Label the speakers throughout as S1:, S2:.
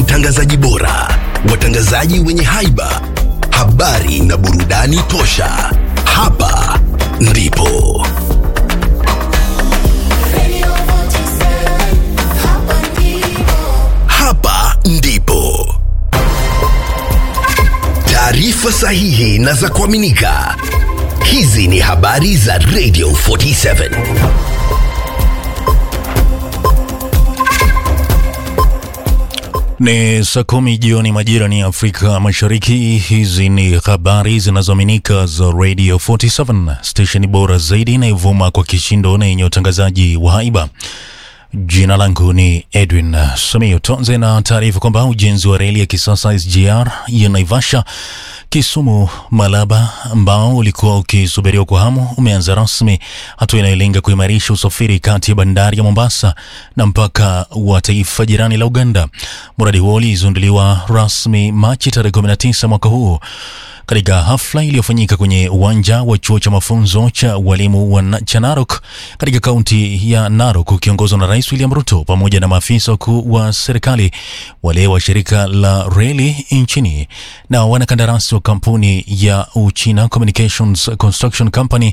S1: utangazaji bora, watangazaji wenye haiba, habari na burudani tosha. Hapa ndipo
S2: Radio 47, hapa ndipo.
S1: hapa ndipo taarifa sahihi na za kuaminika. Hizi ni habari za Radio 47.
S3: Ni saa kumi jioni majira ni Afrika Mashariki. Hizi ni habari zinazoaminika za Radio 47, stesheni bora zaidi inayovuma kwa kishindo na yenye utangazaji wa haiba. Jina langu ni Edwin Samio. Tuanze na taarifa kwamba ujenzi wa reli ya kisasa SGR ya Naivasha Kisumu Malaba ambao ulikuwa ukisubiriwa kwa hamu umeanza rasmi, hatua inayolenga kuimarisha usafiri kati ya bandari ya Mombasa na mpaka wa taifa jirani la Uganda. Mradi huo ulizinduliwa rasmi Machi tarehe 19 mwaka huu katika hafla iliyofanyika kwenye uwanja wa chuo cha mafunzo cha walimu wa Na- cha Narok katika kaunti ya Narok ukiongozwa na Rais William Ruto pamoja na maafisa wakuu wa serikali, wale wa shirika la reli nchini na wanakandarasi wa kampuni ya Uchina Communications Construction Company.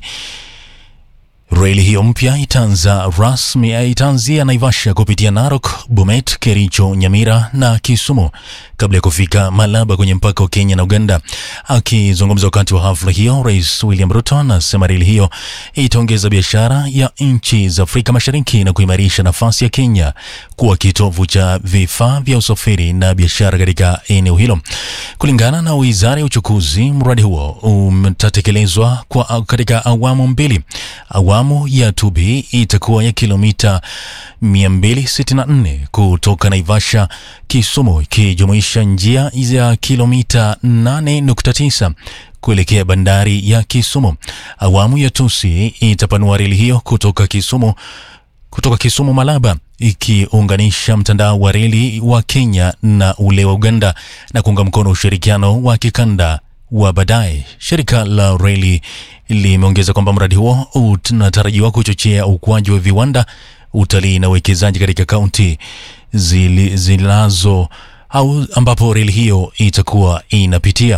S3: Reli hiyo mpya itaanza rasmi eh, itaanzia Naivasha kupitia Narok, Bomet, Kericho, Nyamira na Kisumu kabla ya kufika Malaba kwenye mpaka wa Kenya na Uganda. Akizungumza wakati wa hafla hiyo, Rais William Ruto anasema reli hiyo itaongeza biashara ya nchi za Afrika Mashariki na kuimarisha nafasi ya Kenya kuwa kitovu cha vifaa vya usafiri na biashara katika eneo hilo. Kulingana na Wizara ya Uchukuzi, mradi huo utatekelezwa kwa katika awamu mbili. Awamu ya 2B itakuwa ya kilomita 264 kutoka Naivasha Kisumu, ikijumuisha njia ya kilomita 8.9 kuelekea bandari ya Kisumu. Awamu ya Tusi itapanua reli hiyo kutoka Kisumu kutoka Kisumu Malaba ikiunganisha mtandao wa reli wa Kenya na ule wa Uganda na kuunga mkono ushirikiano wa kikanda wa baadaye. Shirika la reli limeongeza kwamba mradi huo unatarajiwa kuchochea ukuaji wa viwanda, utalii na uwekezaji katika kaunti zili- zinazo au ambapo reli hiyo itakuwa inapitia.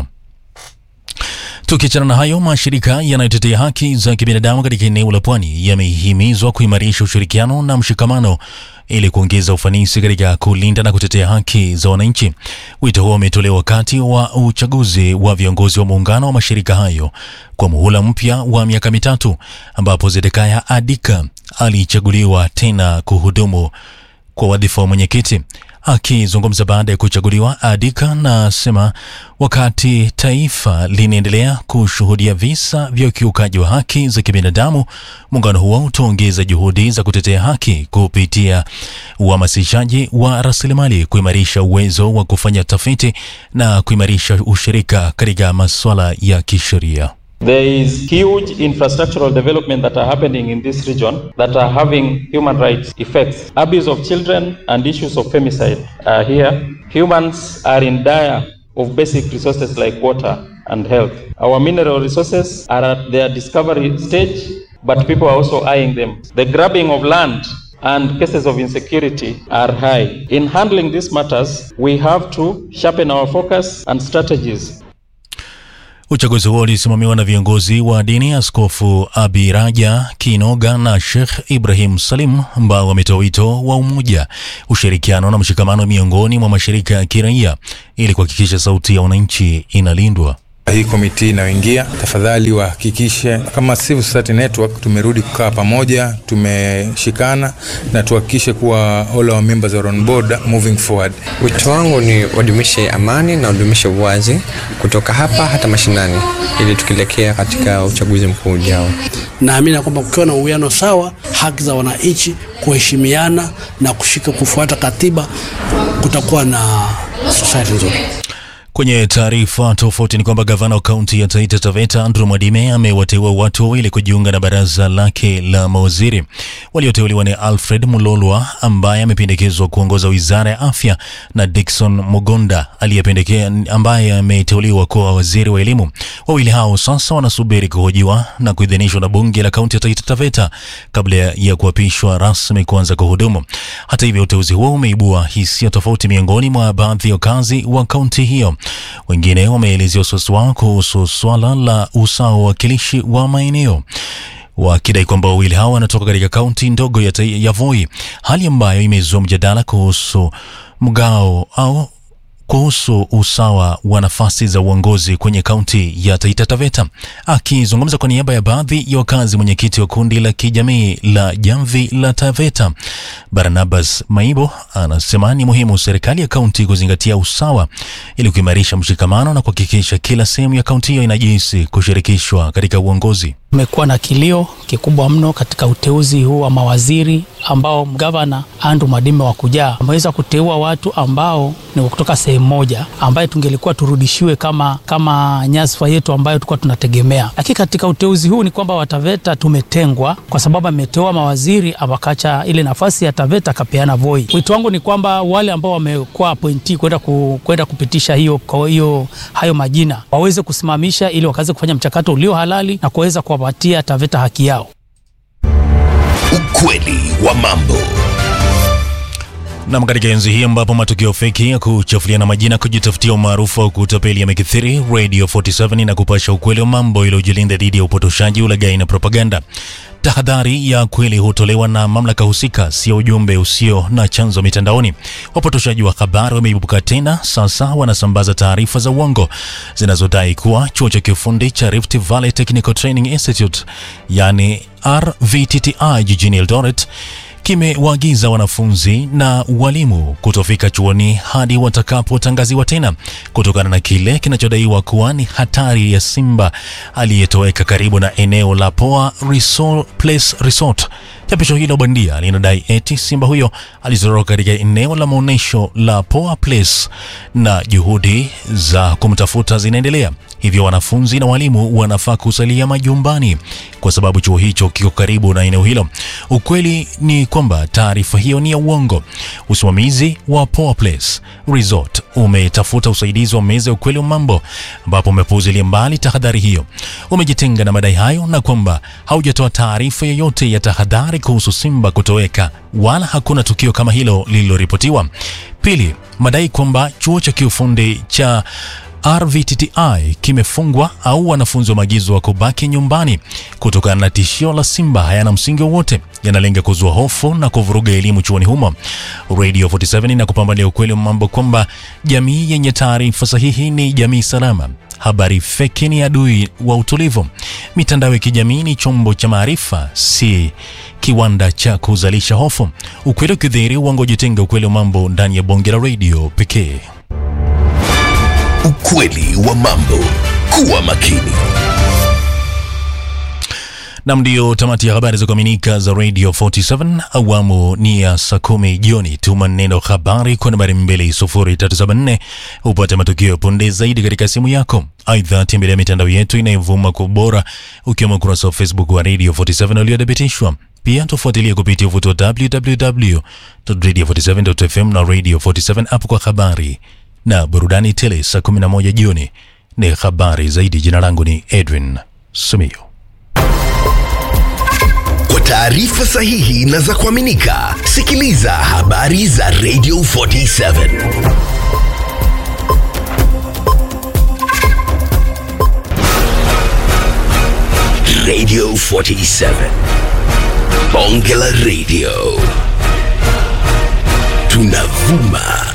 S3: Tukiachana na hayo, mashirika yanayotetea haki za kibinadamu katika eneo la pwani yamehimizwa kuimarisha ushirikiano na mshikamano ili kuongeza ufanisi katika kulinda na kutetea haki za wananchi. Wito huo umetolewa wakati wa uchaguzi wa viongozi wa muungano wa mashirika hayo kwa muhula mpya wa miaka mitatu, ambapo Zedekaya Adika alichaguliwa tena kuhudumu kwa wadhifa wa mwenyekiti. Akizungumza baada ya kuchaguliwa, Adika nasema wakati taifa linaendelea kushuhudia visa vya ukiukaji wa haki za kibinadamu, muungano huo utaongeza juhudi za kutetea haki kupitia uhamasishaji wa rasilimali, kuimarisha uwezo wa kufanya tafiti na kuimarisha ushirika katika masuala ya kisheria.
S4: There is huge infrastructural development that are happening in this region that are having human rights effects. Abuse of children and issues of femicide are here. Humans are in dire of basic resources like water and health. Our mineral resources are at their discovery stage, but people are also eyeing them. The grabbing of land and cases of insecurity are high. In handling these matters, we have to sharpen our focus and strategies
S3: Uchaguzi huo ulisimamiwa na viongozi wa dini, Askofu Abiraja Kinoga na Sheikh Ibrahim Salim, ambao wametoa wito wa umoja, ushirikiano na mshikamano miongoni mwa mashirika ya kiraia ili kuhakikisha sauti ya wananchi inalindwa.
S5: Hii komiti inayoingia tafadhali wahakikishe kama Civil Society Network tumerudi kukaa pamoja, tumeshikana na tuhakikishe kuwa all our members are on board moving forward.
S6: Wito wangu ni wadumishe amani na wadumishe uwazi kutoka hapa hata mashinani, ili tukielekea katika uchaguzi mkuu ujao.
S7: Naamini ya kwamba kukiwa na uwiano sawa, haki za wananchi, kuheshimiana na kushika kufuata katiba, kutakuwa na society nzuri.
S3: Kwenye taarifa tofauti ni kwamba gavana wa kaunti ya Taita Taveta Andrew Mwadime amewateua watu wawili kujiunga na baraza lake la mawaziri. Walioteuliwa ni Alfred Mulolwa ambaye amependekezwa kuongoza wizara ya afya na Dickson Mugonda aliyependekea ambaye ameteuliwa kuwa waziri wa elimu. Wawili hao sasa wanasubiri kuhojiwa na kuidhinishwa na bunge la kaunti ya Taita Taveta kabla ya kuapishwa rasmi kuanza kuhudumu. Hata hivyo, uteuzi huo umeibua hisia tofauti miongoni mwa baadhi ya wakazi wa kaunti hiyo. Wengine wameelezea wasiwasi wao kuhusu swala la usawa wa wakilishi wa maeneo wakidai kwamba wawili hao wanatoka katika kaunti ndogo ya, Tai- ya Voi, hali ambayo imezua mjadala kuhusu mgao au kuhusu usawa wa nafasi za uongozi kwenye kaunti ya Taita Taveta. Akizungumza kwa niaba ya baadhi ya wakazi, mwenyekiti wa kundi la kijamii la Jamvi la Taveta Barnabas Maibo anasema ni muhimu serikali ya kaunti kuzingatia usawa ili kuimarisha mshikamano na kuhakikisha kila sehemu ya kaunti hiyo inajihisi kushirikishwa katika uongozi.
S8: Kumekuwa na kilio kikubwa mno katika uteuzi huu wa mawaziri ambao gavana Andrew Mwadime wa kujaa ameweza kuteua watu ambao ni kutoka sehemu moja ambaye tungelikuwa turudishiwe kama, kama nyadhifa yetu ambayo tulikuwa tunategemea. Lakini katika uteuzi huu ni kwamba Wataveta tumetengwa kwa sababu ameteua mawaziri wakacha ile nafasi ya Taveta akapeana Voi. Wito wangu ni kwamba wale ambao wamekuwa appointee kwenda ku, kwenda kupitisha hiyo, kwa hiyo hayo majina waweze kusimamisha ili wakaweze kufanya mchakato ulio halali na kuweza kuwapatia Taveta haki yao.
S1: Ukweli wa mambo.
S3: Nam, katika enzi hii ambapo matukio feki ya kuchafuliana majina, kujitafutia umaarufu au kutapeli yamekithiri, Radio 47 na kupasha ukweli wa mambo ili ujilinda dhidi ya upotoshaji, ulaghai na propaganda. Tahadhari ya kweli hutolewa na mamlaka husika, sio ujumbe usio na chanzo mitandaoni. Wapotoshaji wa habari wameibuka tena, sasa wanasambaza taarifa za uongo zinazodai kuwa chuo cha kiufundi cha Rift Valley Technical Training Institute yani RVTTI jijini Eldoret kimewaagiza wanafunzi na walimu kutofika chuoni hadi watakapotangaziwa tena kutokana na kile kinachodaiwa kuwa ni hatari ya simba aliyetoweka karibu na eneo la Poa Resort Place Resort. Chapisho hilo bandia linadai eti simba huyo alizoroka katika eneo la maonyesho la Poa Place na juhudi za kumtafuta zinaendelea. Hivyo wanafunzi na walimu wanafaa kusalia majumbani kwa sababu chuo hicho kiko karibu na eneo hilo. Ukweli ni kwamba taarifa hiyo ni ya uongo. Usimamizi wa Poa Place Resort umetafuta usaidizi wa meza ya ukweli wa mambo, ambapo umepuuzilia mbali tahadhari hiyo, umejitenga na madai hayo na kwamba haujatoa taarifa yoyote ya tahadhari kuhusu simba kutoweka, wala hakuna tukio kama hilo lililoripotiwa. Pili, madai kwamba chuo cha kiufundi cha RVTTI kimefungwa au wanafunzi wameagizwa kubaki nyumbani kutokana na tishio la simba hayana msingi wowote, yanalenga kuzua hofu na kuvuruga elimu chuoni humo. Radio 47 na kupambalia ukweli wa mambo kwamba jamii yenye taarifa sahihi ni jamii salama. Habari feki ni adui wa utulivu. Mitandao ya kijamii ni chombo cha maarifa, si kiwanda cha kuzalisha hofu. Ukweli ukidhihiri, uongo jitenga. Ukweli wa mambo ndani ya bonge la radio pekee.
S1: Ukweli wa mambo. Kuwa makini.
S3: Nam, ndio tamati ya habari za kuaminika za Radio 47 awamu ni ya saa kumi jioni. Tuma neno habari kwa nambari 20374 upate matukio ya punde zaidi katika simu yako. Aidha, tembelea mitandao yetu inayovuma kwa ubora ukiwemo ukurasa wa Facebook wa Radio 47 uliothibitishwa. Pia tufuatilie kupitia uvuto wa www.radio47.fm na Radio 47 app kwa habari na burudani tele. Saa 11 jioni ni habari zaidi. Jina langu ni Edwin Simiyu.
S1: Kwa taarifa sahihi na za kuaminika, sikiliza habari za Radio 47. Radio 47. Bonge la Radio. Tunavuma